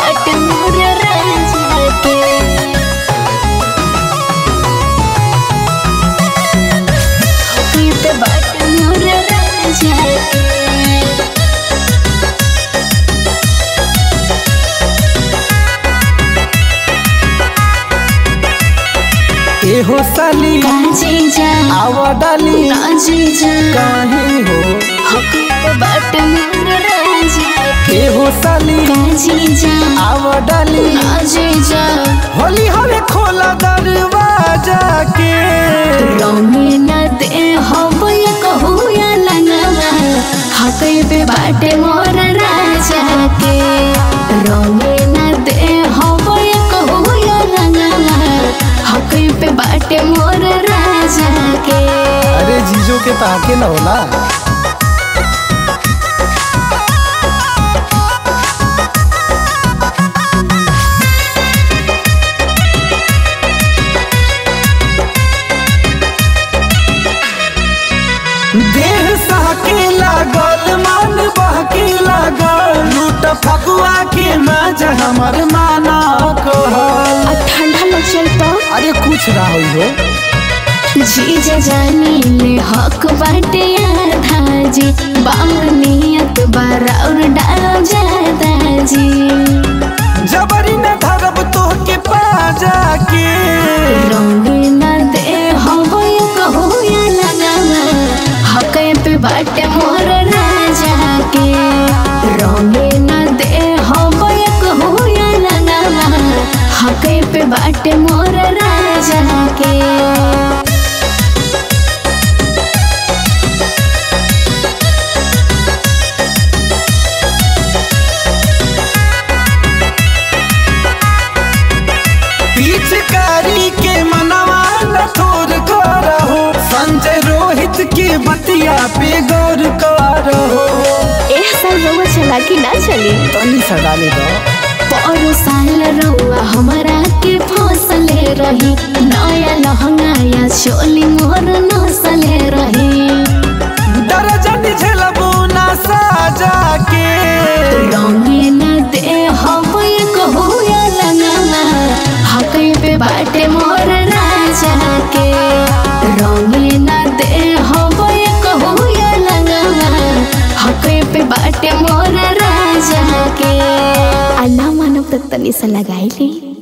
बाट मोर राजा के हकी पे बाट मोर राजा के एहो साली काजी जा आवा डाली काजी जा काहे हो हकी पे बाट मोर राजा के एहो साली काजी जा आवा डाली काजी जा होली हवे खोला दरवाजा के रंगे न दे हब ये कहू या लंगवा हकै पे बाटे मोर राजा के रंगे न दे हब ये कहू या लंगवा हकै पे बाटे मोर राजा के अरे जीजो के ताके न होला देह सहके लागल मन बहके लागल लूट फगुआ के मजा हमर माना कहल आ ठंडा न चलता अरे कुछ ना होई हो जीजा जानी ले हक बाटे आधा जी बाउर नियत बाराउर डाल जादा जी जबरी न धरब तोहके पाजा के रंगे न दे हबो ये कहू या लगावा हकै पे बाटे मोर राजा के रंगे न दे हबो ये कहू या लगावा हकै पे बाटे मोर राजा के पिचकारी के मनवा न थोर करहो संजय रोहित के बतिया पे गौर करहो एह साल रउआ चला कि ना चली तनी सा डाले दो परो साल रउआ हमरा के फसले रही नया लहंगा या चोली मोर नसले रही दर्जन झेलबू ना साजा के रंगे न दे हब ये कहू या लगावा हकै पे बाटे मोर राजा के रंगे न दे हब ये कहू या लगावा हकै पे बाटे मोर राजा के अल्लाह मानव तक तनी सा लगाई ली